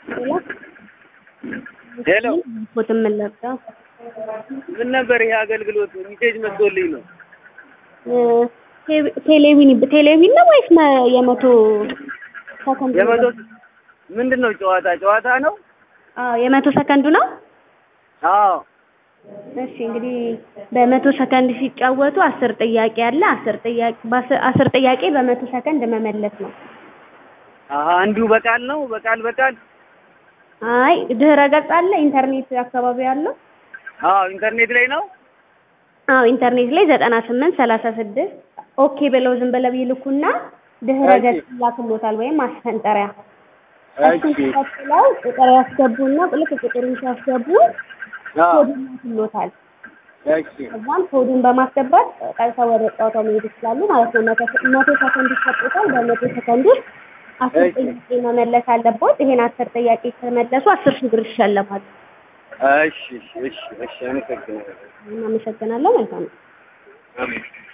ሄሎ ፎቶ የምንለብሰው ምን ነበር ይሄ አገልግሎት? ሚሴጅ መጥቶልኝ ነው። ቴሌቪዥን ቴሌቪዥን ነው ወይስ መ- የመቶ ሰከንድ የመቶ ምንድን ነው ጨዋታ ጨዋታ ነው? አዎ የመቶ ሰከንዱ ነው። አዎ እሺ እንግዲህ በመቶ ሰከንድ ሲጫወቱ አስር ጥያቄ አለ። አስር ጥያቄ በአስር አስር ጥያቄ በመቶ ሰከንድ መመለስ ነው። አሀ እንዲሁ በቃል ነው በቃል በቃል አይ ድህረ ገጽ አለ ኢንተርኔት አካባቢ ያለው አዎ ኢንተርኔት ላይ ነው። አዎ ኢንተርኔት ላይ ዘጠና ስምንት ሰላሳ ስድስት ኦኬ ብለው ዝም ብለው ይልኩና ድህረ እሺ። ገጽ ይላክሎታል ወይም ማስፈንጠሪያ እሱን እሺ ተከትለው ቁጥር ያስገቡና ልክ ቁጥሩን ሲያስገቡ አዎ ኮድ ይላክሎታል። እሺ ከዛም ኮዱን በማስገባት ቀጥታ ወደ ጨዋታው መሄድ ይችላሉ ማለት ነው። መቶ መቶ ሰከንድ ይሰጡታል። በመቶ ሰከንድ ውስጥ አስር እሺ። ጥያቄ መመለስ አለበት። ይሄን አስር ጥያቄ ከመለሱ አስር ሺህ ብር ይሸለማል። እሺ እሺ እሺ እሺ አመሰግናለሁ። እናመሰግናለን። መልካም ነው። አሜን